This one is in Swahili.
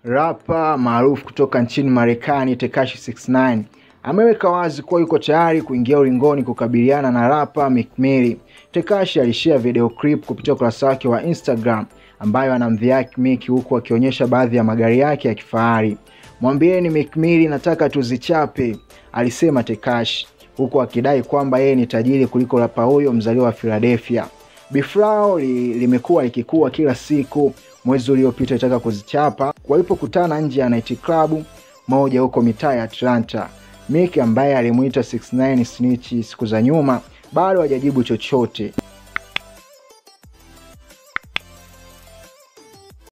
Rapa maarufu kutoka nchini Marekani Tekashi 69 ameweka wazi kuwa yuko tayari kuingia ulingoni kukabiliana na rapa Meek Mill. Tekashi alishare video clip kupitia ukurasa wake wa Instagram ambayo anamdhihaki Meek huku akionyesha baadhi ya magari yake ya kifahari. Mwambieni Meek Mill nataka tuzichape, alisema Tekashi huku akidai kwamba yeye ni tajiri kuliko rapa huyo mzaliwa wa Philadelphia. Beef lao li, limekuwa likikua kila siku. Mwezi uliopita itaka kuzichapa walipokutana nje ya night club moja huko mitaa ya Atlanta. Meek ambaye alimuita 69 snitch siku za nyuma bado hajajibu chochote.